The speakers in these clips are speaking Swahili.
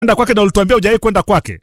enda kwake na ulituambia hujawahi kwenda kwake.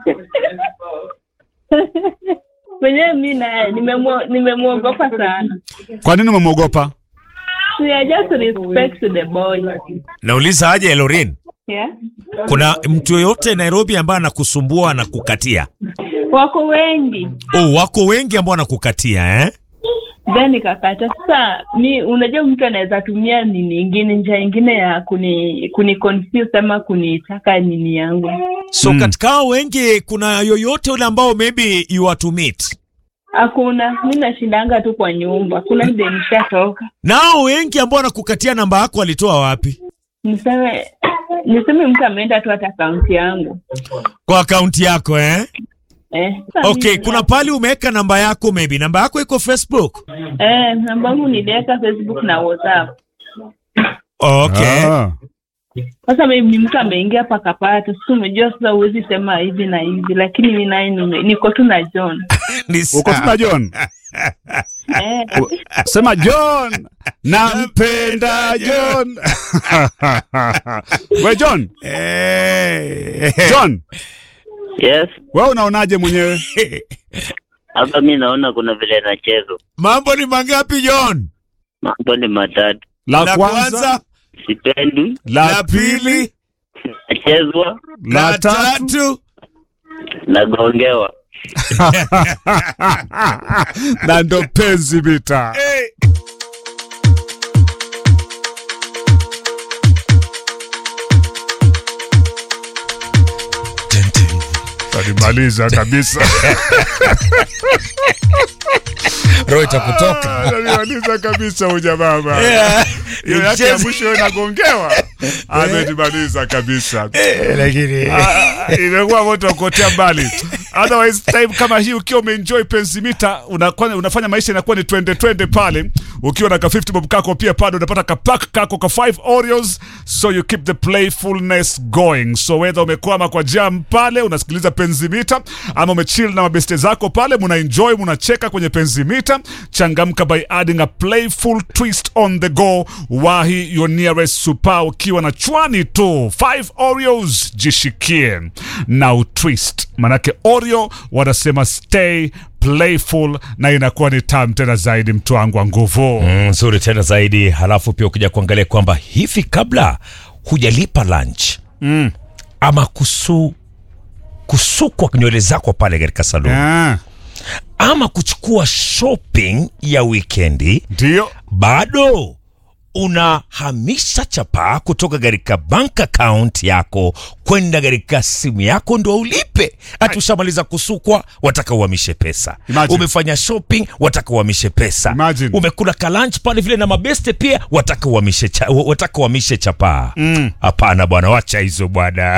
mwenyewe mi naye nimemwo- nimemwogopa sana Kwa nini umemwogopa? so yeah, just respect to the boy Nauliza aje Lorin, yeah. kuna mtu yoyote Nairobi ambaye anakusumbua na kukatia? wako wengi Oh, wako wengi ambao wanakukatia eh? then nikakata sasa mi unajua mtu anaweza tumia nini ingine njia ingine ya kuni kuni confuse ama kunitaka nini yangu So Mm. katika hao wengi kuna yoyote ule ambao maybe you are to meet? hakuna mi nashindanga tu kwa nyumba kuna de nishatoka Nao wengi ambao wanakukatia namba yako walitoa wapi? niseme niseme mtu ameenda tu hata akaunti yangu Kwa akaunti yako eh? eh, sasa Okay, mimi- kuna pali umeweka namba yako maybe. Namba yako iko Facebook? eh, namba yangu niliweka facebook na whatsapp Okay. Ah. sasa maybe ni mtu ameingia pakapata sasa umejua sasa huwezi sema hivi na hivi lakini mi naye nime- niko tu na john Ni Uko sawa. tuna John? eh, U- Sema John, nampenda John. We John, Eh. John, Yes, wewe unaonaje mwenyewe? hapa mi naona kuna vile nachezwa. Mambo ni mangapi John? Mambo ni matatu, La La kwanza, kwanza, sipendi, la la pili, pili, nachezwa, la la tatu. tatu. nagongewa. na ndo penzi mita. Eh. Talimaliza kabisa. Roho itakutoka. Talimaliza kabisa huja baba. Yeah. Hiyo yake ya Mchezo- mwisho inagongewa. Ametimaliza kabisa. Eh, lakini Ah, imekuwa moto wa kuotea mbali. Otherwise time kama hii ukiwa umeenjoy penzi mita unakuwa unafanya maisha inakuwa ni twende twende pale ukiwa na ka 50 bob kako pia pale unapata ka pack kako ka 5 Oreos so you keep the playfulness going. So whether umekwama kwa jam pale unasikiliza penzi mita ama umechill na mabeste zako pale muna enjoy munacheka kwenye penzi mita changamka by adding a playful twist on the go wahi your nearest super ukiwa na chwani tu 5 Oreos jishikie na utwist manake Oreo wanasema stay playful na inakuwa ni tam tena zaidi mtu wangu wa nguvu Mm, nzuri tena zaidi. Halafu pia ukija kuangalia kwamba hivi kabla hujalipa lunch mm. ama kusu kusukwa nywele zako pale katika saluni Ah, ama kuchukua shopping ya wikendi, ndio bado unahamisha chapaa kutoka katika bank account yako kwenda katika simu yako ndo ulipe. Hati ushamaliza kusukwa, wataka uhamishe pesa. Imagine. Umefanya shopping, wataka uhamishe pesa. Imagine. Umekula kalanch pale vile na mabeste pia, wataka uhamishe cha, wataka uhamishe chapaa. Mm. Hapana bwana, wacha hizo bwana.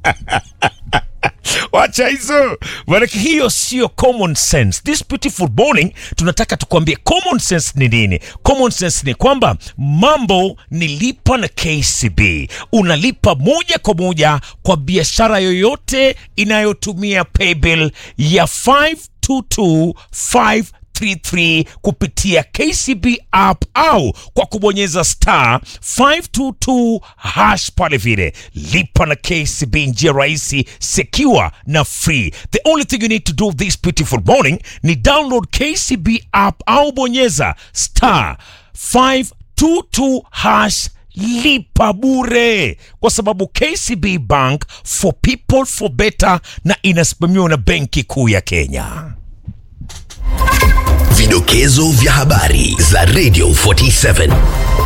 wacha hizo manake hiyo sio common sense this beautiful morning tunataka tukwambie common sense ni nini common sense ni kwamba mambo ni lipa na kcb unalipa moja kwa moja kwa biashara yoyote inayotumia paybill ya 5225 33 kupitia KCB app au kwa kubonyeza star 522 hash pale vile. Lipa na KCB, njia rahisi, secure na free. The only thing you need to do this beautiful morning ni download KCB app au bonyeza star 522 hash lipa bure kwa sababu KCB Bank for people for better na inasimamiwa na Benki Kuu ya Kenya. Vidokezo vya habari za Radio 47.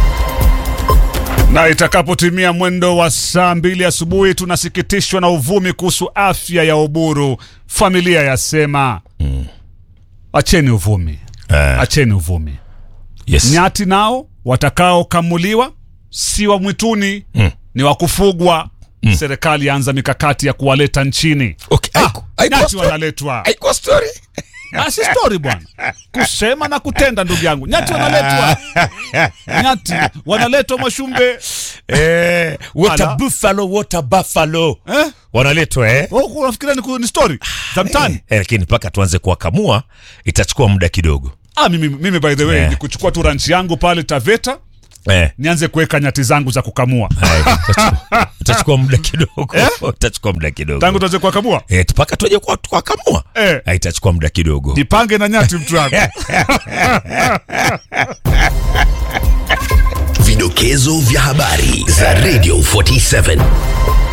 na itakapotimia mwendo wa saa mbili asubuhi tunasikitishwa na uvumi kuhusu afya ya Oburu. Familia yasema acheni uvumi, acheni uvumi. Yes. Nyati nao watakaokamuliwa si wa mwituni ni wa kufugwa. Serikali yaanza mikakati ya kuwaleta nchini. Okay, haiko- haiko Nyati story- wanaletwa, haiko story. Ah, si story bwana, kusema na kutenda, ndugu yangu. Nyati wanaletwa, nyati wanaletwa Mwashumbe. Eh, water Ala. buffalo, water buffalo. Eh? Wanaletwa eh? Wewe unafikiria ni, ku- ni story za mtaani? Eh, lakini mpaka tuanze kuwakamua itachukua muda kidogo. Ah, mimi, mimi by the way Yeah. ni kuchukua tu ranch yangu pale Taveta Eh. nianze kuweka nyati zangu za kukamua Haya, utachukua- utachukua muda kidogo utachukua muda kidogo tangu tuanze kuwakamua Eh, mpaka tuaje kwa tukakamua Eh. Eh, itachukua muda kidogo nipange na nyati mtu wangu Vidokezo vya habari za Radio 47